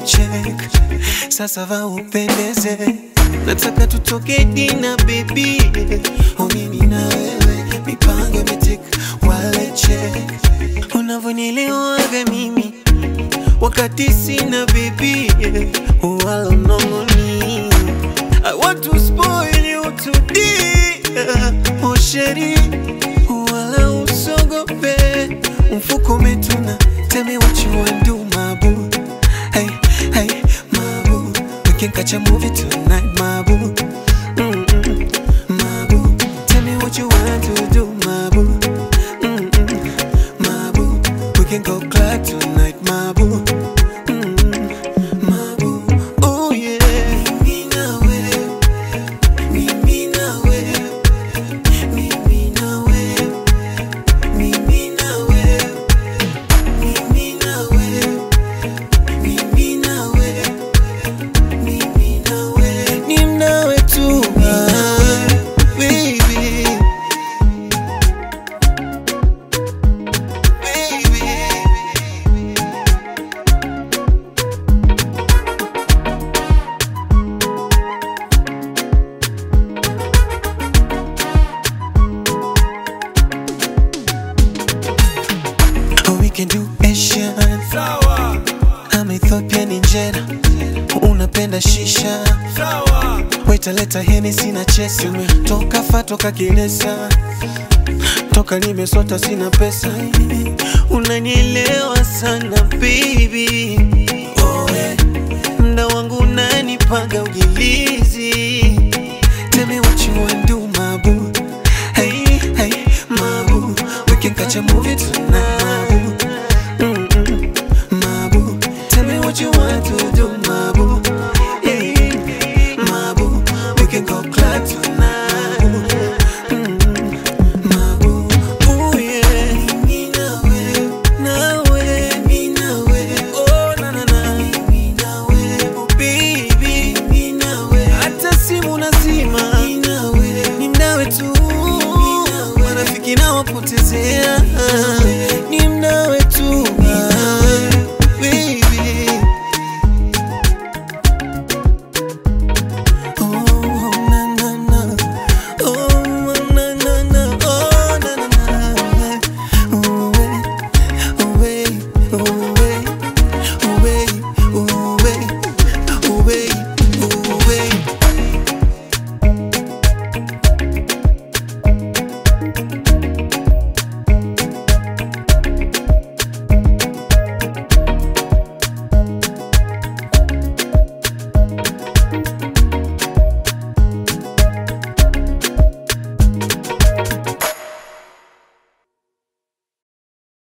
check. Sasa va upendeze, nataka tutoke dina baby, oh mimi na wewe, mipango imetik wale check. Unavyonielewaga mimi wakati sina baby, wala mnongoni. I want to spoil you today, oh sheri, wala usogope, mfuko umetuna. Tell me what you want do, my boo. Hey, hey, my boo. We can catch a movie tonight, my boo. Mm-mm, my boo. Tell me what you want to do, my boo. Mm-mm, my boo. We can go club tonight, my boo. Mm-mm, my boo. Oh yeah. Mimi na wewe, mimi na wewe, mimi na wewe, mimi na wewe, mimi na wewe, mimi na wewe, mimi na wewe, ni nawe tu, ah, baby. Baby. Oh, we can do Asian. Sawa, I'm Ethiopian injera. Unapenda shisha. sawa, Waita leta Hennessy na chesi. Toka fa toka kilesa. Toka nimesota sina pesa. Unanielewa sana baby. Oh, eh. Mda wangu unanipaga ujilizi. Tell me what you wanna do, my boo. Hey, hey, my boo. We can catch a movie tonight, my boo. Mm-mm, my boo. Tell me what you want to do, my boo.